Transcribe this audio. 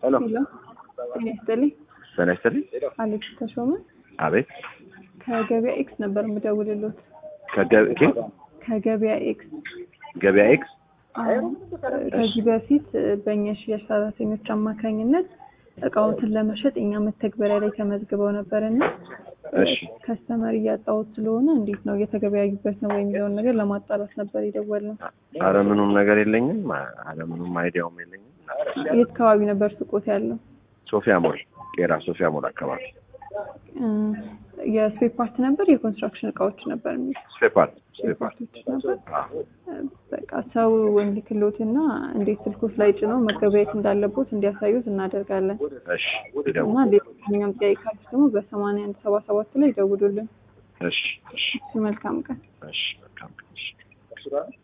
ሄሎ ሄሎ ጤና ይስጥልኝ። ጤና ይስጥልኝ። አሌክስ ተሾመ አቤት ከገበያ ኤክስ ነበር የምደውልሎት። ከገ- ኬ- ከገበያ ኤክስ ገበያ ኤክስ አዎ፣ ከዚህ በፊት በእኛ ሽያጭ ሰራተኞች አማካኝነት እቃዎትን ለመሸጥ እኛ መተግበሪያ ላይ ተመዝግበው ነበር እና እሺ ከስተመር እያጣሁት ስለሆነ እንዴት ነው እየተገበያዩበት ነው ወይ የሚለውን ነገር ለማጣራት ነበር የደወልነው። አረ ምኑም ነገር የለኝም። አረ ምኑም አይዲያውም የለኝም። የት አካባቢ ነበር ሱቆት ያለው? ሶፊያ ሞል ቄራ ሶፊያ ሞል አካባቢ እ፣ የስፔር ፓርት ነበር የኮንስትራክሽን እቃዎች ነበር የሚል ስፔፓርት ስፔር ስፔፓርት ፓርቶች ነበር። በቃ ሰው እንዲክሎትና እንዴት ስልኮች ላይ ጭነው መገበያየት እንዳለቦት እንዲያሳዩት እናደርጋለን። እሺ ይደውል። እና ሌላኛም ጥያቄ ካሉት ደግሞ በሰማንያ አንድ ሰባ ሰባት ላይ ይደውሉልን። እሺ እሺ እሺ፣ መልካም ቀን። እሺ መልካም እሺ